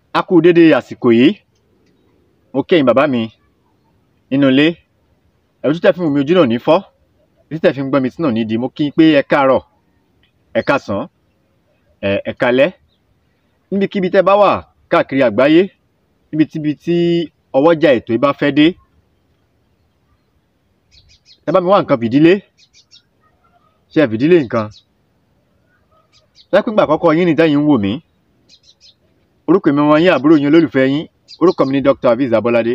a kú dédé àsìkò yìí mo kẹ́yìn bàbá mi nínú ilé ẹ̀rù títẹ̀ fún mi ojú náà ní fọ́ títẹ̀ fi ń gbọ́ mi tí náà ní di mo kí i pé ẹ káàárọ̀ ẹ káàsán ẹ ẹ káalẹ́ níbikíbi tẹ́ bá wà káàkiri àgbáyé níbikíbi tí ọwọ́jà ètò yìí bá fẹ́ dé ẹ bá mi wá nǹkan fìdílé ṣe ẹ fìdílé nǹkan lẹ́pìngbà àkọ́kọ́ yín ni tẹ́yìn ń wò mí orúkọ mi wọn yín àbúrò yín olólùfẹ́ yín orúkọ mi ni Dr. Aviz Abolade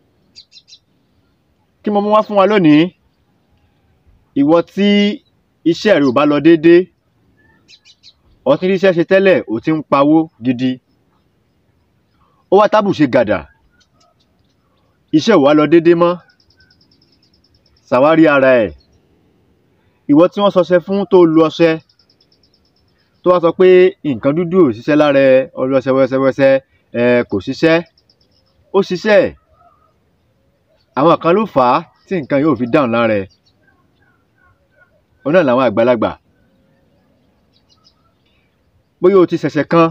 kí mo mú wá fún wa lónìí ìwọ tí iṣẹ́ rẹ ò bá lọ déédéé ó ti ríṣẹ́ ṣe tẹ́lẹ̀ ó ti ń pawó gidi ó wá tábù ṣe gàdà iṣẹ́ ò wá lọ déédéé mọ́ ṣàwárí ara ẹ̀ ìwọ tí wọ́n sọṣẹ fún tó lu ọṣẹ tó wá sọ pé nǹkan dúdú ò ṣiṣẹ́ lára ẹ ọlọ́ṣẹ wẹ́sẹ́wẹ́sẹ́ ẹ kò ṣiṣẹ́ ó ṣiṣẹ́ àwọn kan ló fà á tí nǹkan yóò fi dáhùn lára ẹ òun náà làwọn àgbàlagbà bóyá o ti ṣẹ̀ṣẹ̀ kan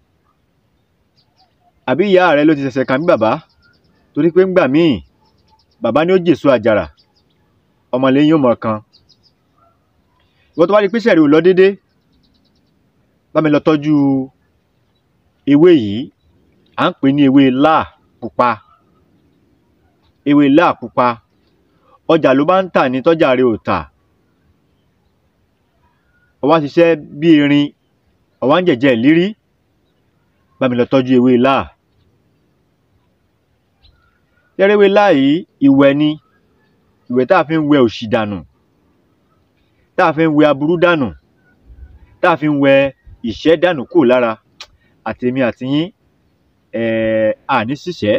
àbí ìyá rẹ ló ti ṣẹ̀ṣẹ̀ kan bí bàbá torí pé ńgbà míì bàbá ni ó jèso àjàrà ọmọlẹ́yìn ó mọ̀ kan ìwọ tó bá rí pé iṣẹ́ rẹ ò lọ déédéé bá mi lọ tọ́jú ewé yìí à ń pè ní ewé láà pupa ewé láà pupa ọjà ló bá ń tà ní tọ́jà rẹ ò tà ó wá ṣiṣẹ́ bí erin ó wá ń jẹ̀jẹ̀ ìlírí bá mi lọ tọ́jú ewé láà yẹ́rẹ́ ewé láà yìí ìwẹ̀ ni ìwẹ̀ tá a fi ń wẹ òṣì dànù tá a fi ń wẹ aburú dànù tá a fi ń wẹ ìṣẹ́ dànù kúrò lára àtèmi àti yín um àní ṣìṣẹ́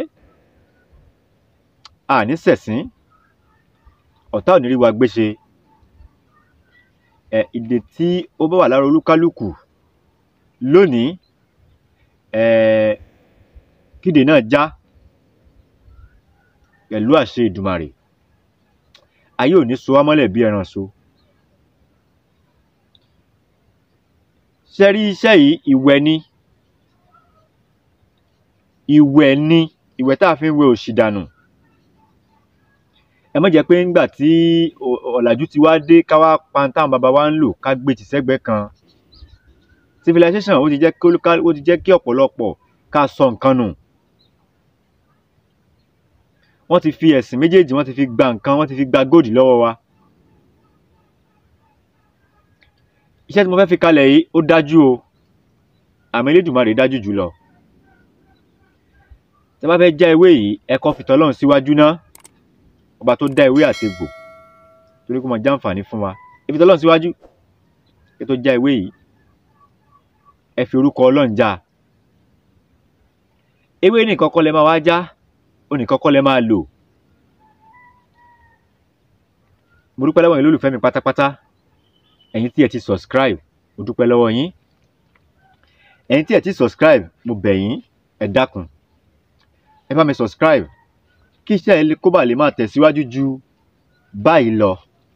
àní ṣẹ̀sín ọ̀tá ò ní rí wa gbéṣe um ìdè tí ó bá wà lára olúkálùkù lónìí um kídè náà já pẹ̀lú àṣẹ Èdùmàrè ayé ò ní so wá mọ́lẹ̀ bí ẹran so ṣe rí iṣẹ́ yìí ìwẹ̀ ni ìwẹ̀ ni ìwẹ̀ tá a fi ń wẹ òṣì dànù ẹ má jẹ́ pé ńgbà tí ọ̀làjú ti wá dé ká wá pa ohun táwọn baba wa ń lò ká gbé tì sẹ́gbẹ̀ẹ́ kan civilization ó ti jẹ́ kí ó ti jẹ́ kí ọ̀pọ̀lọpọ̀ ká sọ nǹkan nù wọ́n ti fi ẹ̀sìn méjèèjì wọ́n ti fi gba nǹkan wọ́n ti fi gba góòdì lọ́wọ́ wa iṣẹ́ tí mo fẹ́ fi kalẹ̀ yìí ó dájú o àmọ́ Elédùmarè dájú jùlọ tí a bá fẹ́ já ewé yìí ẹ kọ́ fi tọ́lọ́run síwájú ná ọba tó dá ewé àti egbò torí kó máa já àǹfààní fún wa ẹ fi tọ́lọ́run síwájú ẹ tó já ewé yìí ẹ fi orúkọ Ọlọ́run já ewé nìkan kọ́ lẹ máa wá já ó nìkan kọ́ lẹ máa lò mo dúpẹ́ lọ́wọ́ yín lólùfẹ́ mi pátápátá ẹ̀yin tí ẹ ti subscribe mo dúpẹ́ lọ́wọ́ yín ẹ̀yin tí ẹ ti subscribe mo bẹ̀ yín ẹ dákun ẹ bá mi subscribe kí iṣẹ́ kó bá lè máa tẹ̀síwájú ju báyìí lọ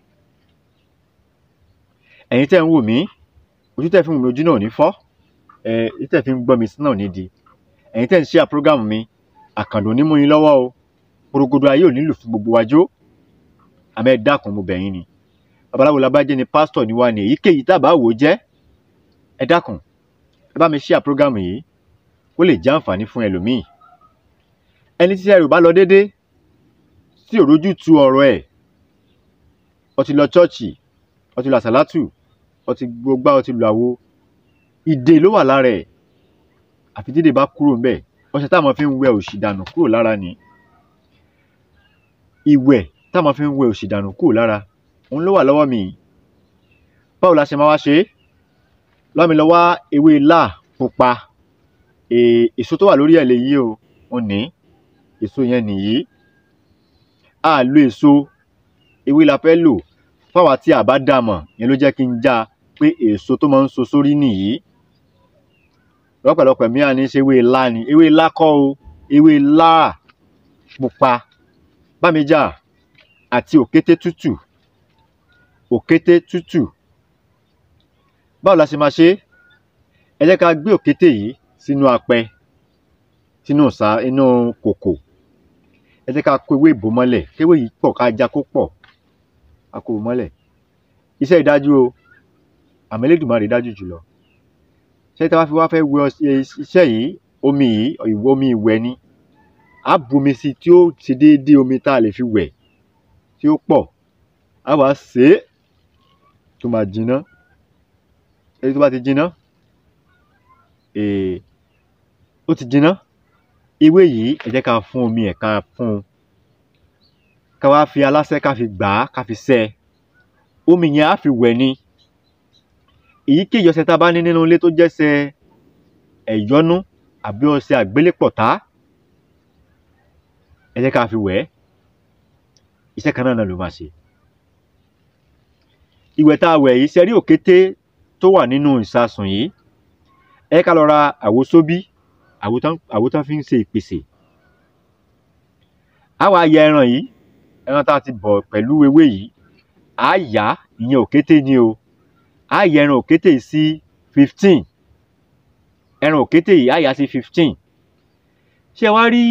ẹ̀yin tẹ́ ń wò mí ojú tẹ́ fi ń wò mí ojú náà ò ní fọ́ ẹ ojú tẹ́ fi ń gbọ́ mi sí náà ò ní di ẹ̀yin tẹ́ ń share program mi àkàndò ní mú yín lọ́wọ́ o porogodo ayé ò nílò fún gbogbo wájú àmọ́ ẹ dákun mo bẹ̀ yín ni babaláwo la bá jẹ́ ni pásítọ̀ ni wá ní èyíkéyìí tá a bá wò ó jẹ́ ẹ dákun ẹ bá mi share program yìí kó lè jẹ́ àǹfààní fún ẹlòmíì ẹni tí ẹrù bá lọ déédéé tí ò rójú tu ọ̀rọ̀ ẹ̀ ó ti lọ chọ́ọ̀chì ó ti lọ àsálátù ó ti gbógbá ó ti lọ àwo ìdè ló wà lára ẹ̀ àfi dídè bá kúrò ńbẹ̀ ọṣẹ táwọn fi ń wẹ òṣì dànù kúrò lára ni ìwẹ̀ táwọn fi ń wẹ òṣì dànù kúrò lára òun ló wà lọ́wọ́ mi báwo la ṣe máa wá ṣe é lọ́mi lọ wá ewé láà pupa èso tó wà lórí ẹ̀ lèyí o ò ní èso yẹn nìyí a lo èso ewé la fẹ́ lò fáwa tí a bá dà mọ̀ yẹn ló jẹ́ kí n já pé èso tó máa ń so sórí nìyí lọ́pọ̀lọpọ̀ mìíràn ní í ṣe ewé ilá ni ewé ilá kọ́ o ewé láà pupa bámijà àti òkété tútù òkété tútù báwo la ṣe máa ṣe é ẹ jẹ́ ká gbé òkété yìí sínú apẹ sínú ìsà inú kòkò ẹ jẹ́ ká kó ewé ìbò mọ́lẹ̀ kéwé yìí pọ̀ ká já kó pọ̀ ká kó o mọ́lẹ̀ iṣẹ́ ìdájú o àmọ́ Elédùmarè dájú jùlọ ṣé tí a bá fi wá fẹ́ wẹ ọṣẹ iṣẹ́ yìí omi yìí ìwọ omi ìwẹ̀ ni á bu omi sí tí ó ṣe déédéé omi tá a lè fi wẹ̀ tí ó pọ̀ á wàá sè é tó máa jiná èyí tó bá ti jiná eh, ó ti jiná ewé yìí ẹ jẹ́ ká fún omi ẹ̀ ká fún un ká wá fi aláṣẹ ká fi gbà á ká fi ṣẹ́ ẹ omi yẹn á fi wẹ̀ ni èyíkéyìí ọṣẹ tá a bá ní nínú ilé tó jẹ́ṣẹ ẹ̀yọ́nú àbí ọṣẹ àgbélépọ̀tá ẹ jẹ́ ká fi wẹ̀ ẹ́ iṣẹ́ kan náà náà ló máa ṣe ìwẹ̀ tá a wẹ̀ yìí ṣe rí òkété tó wà nínú ìsasùn yìí ẹ ká lọ ra àwo sóbí àwo tán àwo tán fi ń ṣe ìpèsè á wàá ya ẹran yìí ẹran tá a ti bọ̀ pẹ̀lú ewé yìí á yá ìyẹn òkété ni o á yẹ ẹran òkété yìí sí fifteen ẹran òkété yìí á yá sí fifteen ṣé wàá rí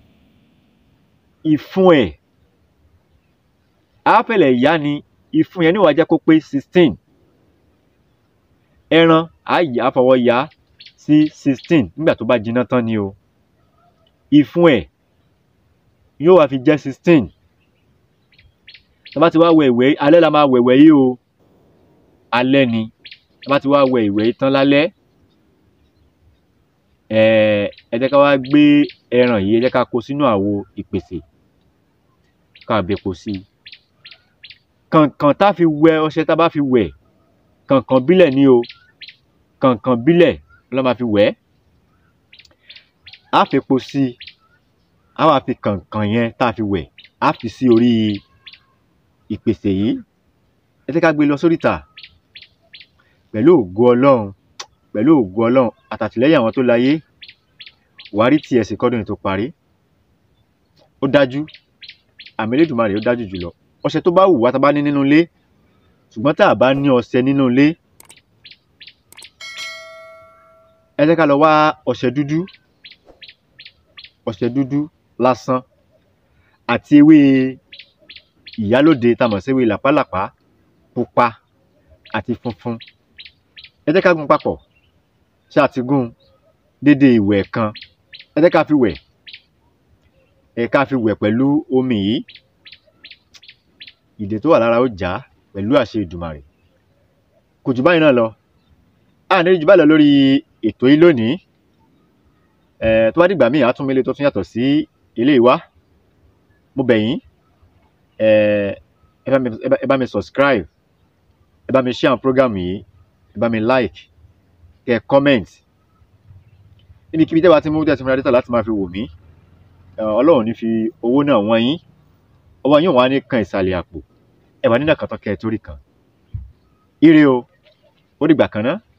ìfun ẹ̀ á fẹ̀lẹ̀ yá ni ìfun yẹn níwàá jẹ́ kó pé sixteen ẹran á yá fọwọ́ yá sí sixteen nígbà tó bá jiná tán ni o ìfun ẹ̀ yóò wá fi jẹ́ sixteen tá bá ti wá wẹ ìwẹ̀ alẹ́ la máa wẹ̀wẹ̀ yìí o alẹ́ ni tá bá ti wá wẹ ìwẹ̀ yìí tán lálẹ́ ẹ̀ẹ́ ẹ jẹ́ ká wá gbé ẹran yìí ẹ jẹ́ ká kó sínú àwo ìpèsè ká bepo sí i kànkàn tá fi wẹ ọṣẹ tá bá fi wẹ̀ kànkàn bílẹ̀ ni o kànkàn bílẹ̀ la máa fi wẹ̀ ẹ́ á fepo sí i á wá fi kànkàn yẹn tá a fi wẹ̀ á fi sí orí ìpèsè yìí ẹ jẹ́ ká gbé lọ sóríta pẹ̀lú ògo ọlọ́run pẹ̀lú ògo ọlọ́run àtàtìlẹ́yìn àwọn tó láyé wàá rí tiẹ̀ sí kọ́dún yìí tó parí ó dájú àmì Elédùmarè ó dájú jùlọ ọṣẹ tó bá wù wá tá a bá ní nínú ilé ṣùgbọ́n tá a bá ní ọṣẹ nínú ilé ẹ jẹ́ ká lọ wá ọṣẹ dúdú ọṣẹ dúdú lásán àti ewé ìyálóde tá a mọ̀ sí ewé làpálàpá pupa àti funfun ẹ jẹ́ ká gún papọ̀ ṣé a ti gún dédé ìwẹ̀ kan ẹ jẹ́ ká fi wẹ̀ ẹ ká fi wẹ̀ pẹ̀lú omi yìí ìdè tó wà lára ó já pẹ̀lú àṣẹ Ìdùmarè kò jù báyìí náà lọ a ní jù báyìí lọ lórí ètò yìí lónìí ẹ tó bá dìgbà míì á tún mi lé tó tún yàtọ̀ sí ilé ìwá mo bẹ̀ yín ẹ ẹ bá mi ẹ bá mi subscribe ẹ bá mi share program yìí ẹ bá mi like kẹ́ comment níbikíbi tẹ́ bá ti mú tẹ́ ti múra dátà láti máa fi wò mí ọlọ́run ní fi owó náà wọ́n yín ọwọ́ yín wà ní kan ìsàlẹ̀ àpò ẹ wà nínú àkàtọ́ kẹ́ ẹ torí kan ire o ó dìgbà kan náà.